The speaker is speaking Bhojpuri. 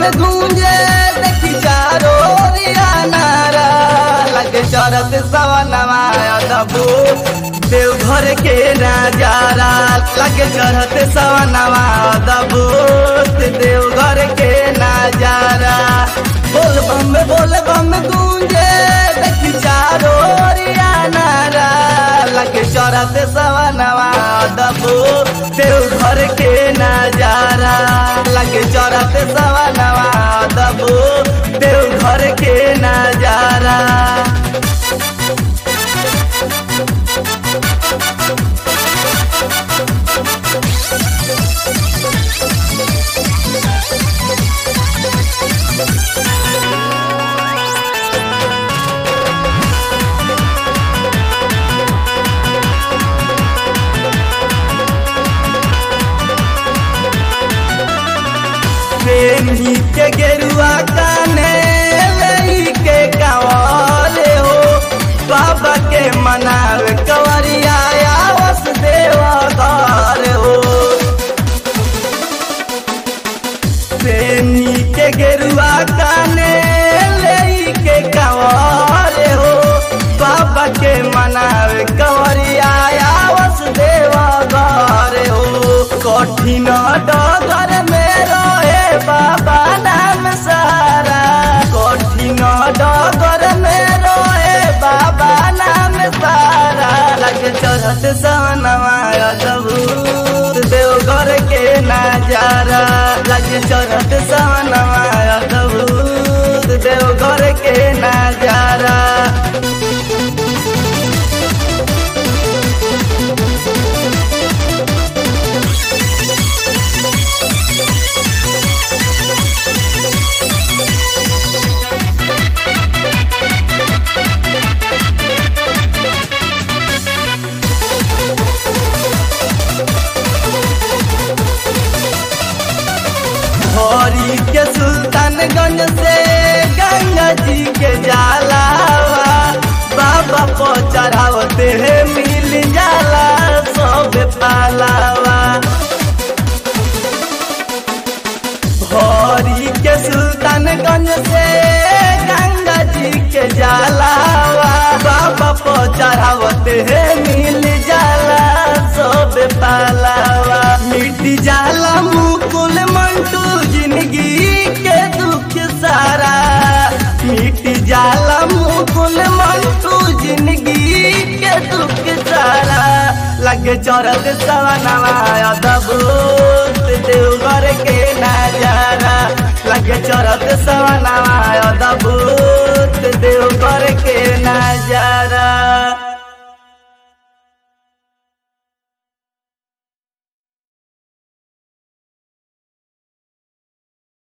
में गूंजे देखी चारो रिया नारा लगे चरत सवनवा दबू देवघर के नजारा लगे चढ़त सवनवा दबू देवघर के नजारा बोल बम बोल बम गूंजे देखी चारो रिया नारा लगे चढ़त सवनवा दबू देवघर के नजारा लगे चढ़त सवनवा दबू देवघर के नजारा प्रेमी के गेरुआ काने लई के कवाले हो बाबा के मनावे कवरिया आवस देवा घर हो प्रेमी के गेरुआ काने लई के कवाले हो बाबा के मनावे कवरिया आवस देवा घर हो कठिन डगर में रहे बाबा नाम सारा कठिन डगर में रहे बाबा नाम सारा लगे चढ़त सनवा दबूत देवघर के नजारा लगे चढ़त सनवा दबूत देवघर के नजारा भोरी के सुल्तानगंज से गंगा जी के जालावा बाबा को चढ़ावते है मिल जाला सब पालावा भोरी के सुल्तानगंज से गंगा जी के जालावा बाबा को चढ़ावते है मिल जाला सब पालावा मिट जाला मुकुल मंटू जिंदगी के दुख सारा मिट जाला मुकुल मंटू जिंदगी के दुख सारा लगे चरत सवनवा दबूत देवघर के नजारा लगे चरत सवनवा दबूत देवघर के नजारा